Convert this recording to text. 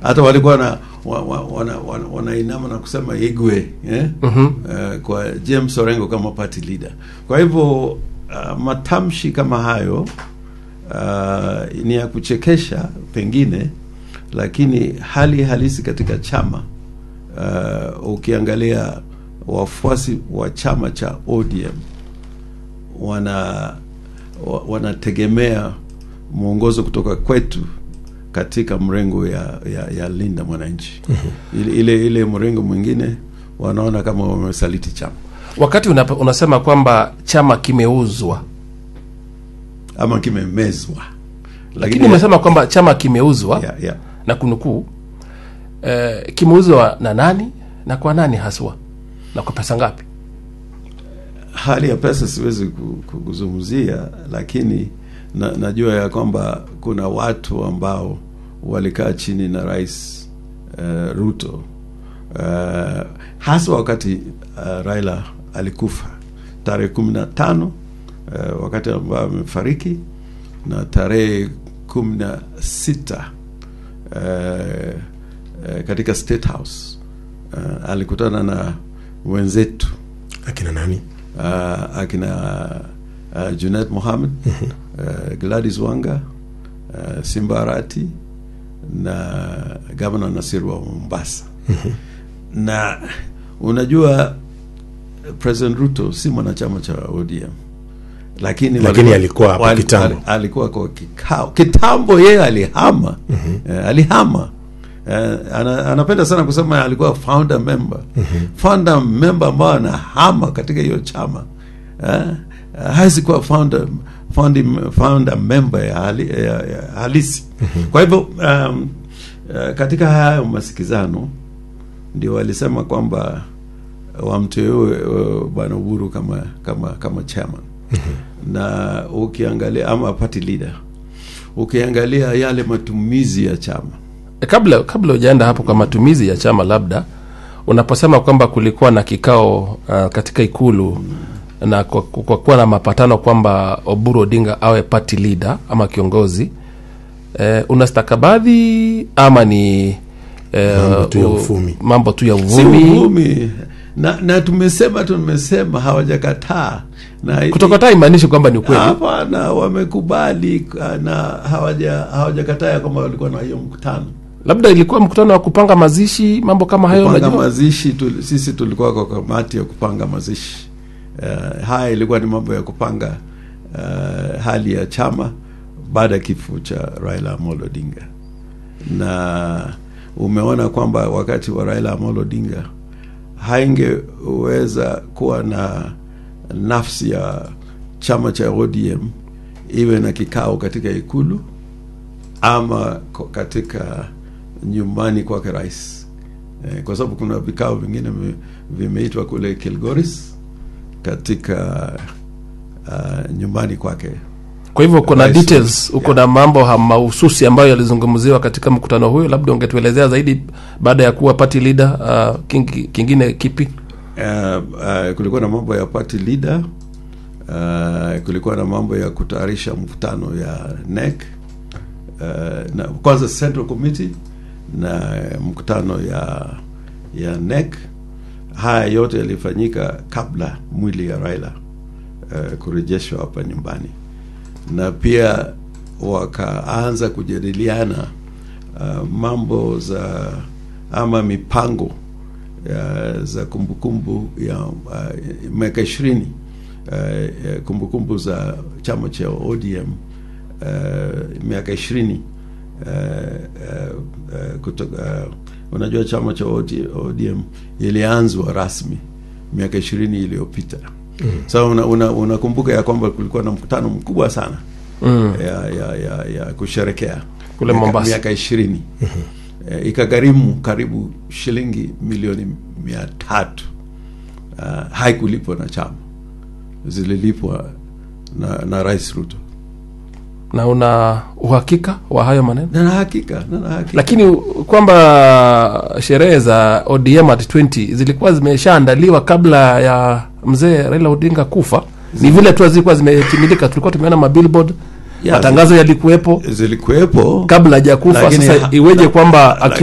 hata walikuwa na wa- wa- wana- wana- wanainama na kusema igwe eh? uh, kwa James Orengo kama party leader. Kwa hivyo uh, matamshi kama hayo uh, ni ya kuchekesha pengine, lakini hali halisi katika chama uh, ukiangalia wafuasi wa chama cha ODM wana wa- wanategemea mwongozo kutoka kwetu katika mrengo ya, ya, ya linda mwananchi ile, ile ile mrengo mwingine wanaona kama wamesaliti chama wakati unapa, unasema kwamba chama kimeuzwa ama kimemezwa lakini umesema kwamba chama kimeuzwa ya, ya. na kunukuu eh, kimeuzwa na nani na kwa nani haswa na kwa pesa ngapi hali ya pesa siwezi ku- ku- kuzungumzia lakini na, najua ya kwamba kuna watu ambao walikaa chini na rais uh, Ruto uh, hasa wakati uh, Raila alikufa tarehe kumi na tano uh, wakati ambao amefariki na tarehe kumi na sita uh, uh, katika State House uh, alikutana na wenzetu akina nani uh, akina uh, Junet Mohamed uh, Gladys Wanga uh, Simba Arati na gavana Nasir wa Mombasa na unajua President Ruto si mwanachama cha ODM lakini Lakini walikuwa- alikuwa hapo wali- kitambo. ali- alikuwa kwa kikao kitambo yeye alihama eh, alihama eh, ana, anapenda sana kusema alikuwa founder member founder member ambao anahama katika hiyo chama eh, hawezi kuwa founder founding, founder member ya, hali, ya, ya halisi kwa hivyo um, eh, katika hayo masikizano ndio walisema kwamba wamteue uh, bwana Uhuru kama kama kama chairman na ukiangalia ama party leader ukiangalia yale matumizi ya chama E, kabla kabla hujaenda hapo kwa matumizi ya chama labda unaposema kwamba kulikuwa na kikao uh, katika ikulu na kwa, kwa kuwa na mapatano kwamba Oburu Odinga awe party leader ama kiongozi eh, una stakabadhi ama ni eh, Mambo tu ya u- uvumi. mambo tu ya si uvumi uvumi na, na tumesema tumesema hawajakataa na kutokataa imaanishi kwamba ni ukweli hapana wamekubali na hawaja hawajakataa ya kwamba walikuwa na hiyo mkutano labda ilikuwa mkutano wa kupanga mazishi mambo kama hayo kupanga unajua mazishi tu, sisi tulikuwa kwa kamati ya kupanga mazishi uh, haya ilikuwa ni mambo ya kupanga uh, hali ya chama baada ya kifo cha Raila Amolo Odinga na umeona kwamba wakati wa Raila Amolo Odinga haingeweza kuwa na nafsi ya chama cha ODM iwe na kikao katika ikulu ama ko- katika nyumbani kwake rais eh, kwa sababu kuna vikao vingine vi- vimeitwa kule Kilgoris katika uh, nyumbani kwake kwa hivyo uko na Rais- details uko na mambo ha- mahususi ambayo yalizungumziwa katika mkutano huyo labda ungetuelezea zaidi baada ya kuwa party leader uh, king, kingine kipi uh, uh, kulikuwa na mambo ya party leader uh, kulikuwa na mambo ya kutayarisha mkutano ya NEC uh, na kwanza Central Committee na mkutano ya ya NEC. Haya yote yalifanyika kabla mwili ya Raila uh, kurejeshwa hapa nyumbani, na pia wakaanza kujadiliana uh, mambo za ama mipango ya, za kumbukumbu ya uh, miaka ishirini uh, ya kumbukumbu za chama cha ODM uh, miaka ishirini uh, uh, uh, kutoka uh, unajua chama cha OD- ODM ilianzwa rasmi miaka ishirini iliyopita mm. so unakumbuka una, unakumbuka ya kwamba kulikuwa na mkutano mkubwa sana mm. ya, ya, ya, ya kusherekea Kule miaka- Mombasa. miaka ishirini eh, ikagharimu karibu shilingi milioni mia tatu uh, haikulipwa na chama zililipwa na, na rais Ruto na una uhakika wa hayo maneno na na hakika na na hakika lakini kwamba sherehe za ODM at 20 zilikuwa zimeshaandaliwa kabla ya mzee Raila Odinga kufa ni vile tu zilikuwa zimetimilika tulikuwa tumeona mabillboard Ya, matangazo yalikuwepo zilikuwepo kabla hajakufa Lakini sasa ha- iweje la- kwamba la-